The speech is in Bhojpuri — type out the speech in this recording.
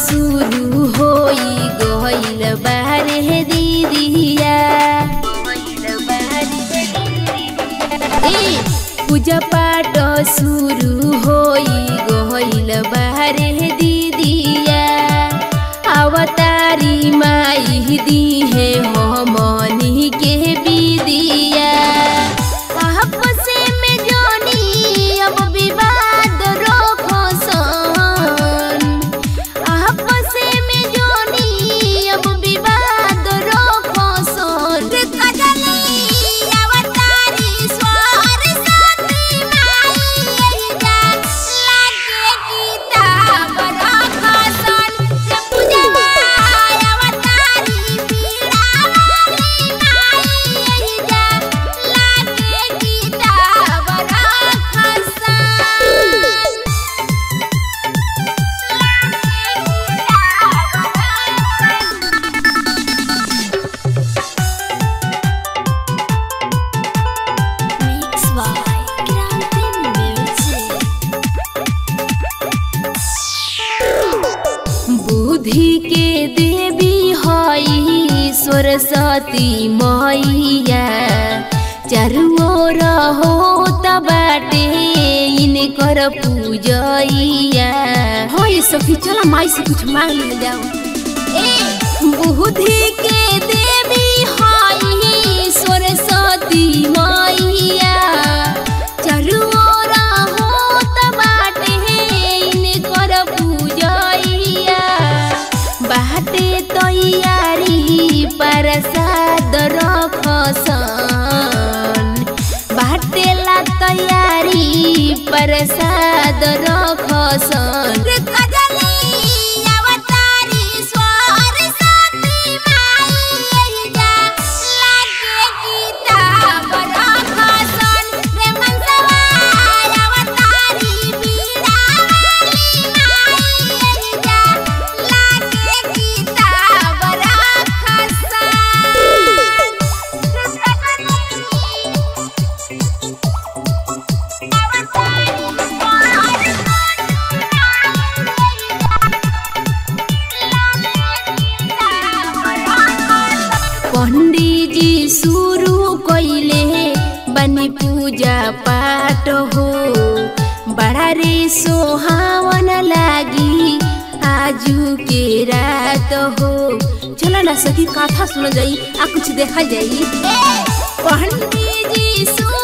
शुरू होई गइल बारे दीदिया ए पूजा पाठ शुरू होई गइल बारे दीदिया अवतारी माई दी है हमनी के बिदिया आपस में जोनी अब विवाद रोको सन आपस में जोनी अब विवाद रोको सन कजली अवतारी स्वर सती माई जा लागे किताब रखो सन से पूजवा अवतारी पीड़ा वाली माई जा लागे किताब रखो सन Mix by Grande Music. बुद्धि के देवी हई सरस्वती मैया चारू ओर हो बाटे इनकर पूजैया हो ये सखी चला माई से कुछ मांग ले जाओ ए बुद्धि के देवी हई सरस्वती मैया चारू ओर होत बाटे इनकर पूजैया बाटे तैयारी प्रसाद रखसन बाटेला तैयारी प्रसाद रखसन अवतारी स्वर सती माई जा लागे किताब रखसन रे मनसवा अवतारी बीड़ा वाली माई जा लागे किताब पंडित जी शुरू कइले बनी पूजा पाठ हो बड़ा रे सोहावन लागी आजू के रात हो चला ना सखी कथा सुन जाई आ कुछ देखा जाई पंडित जी शुरू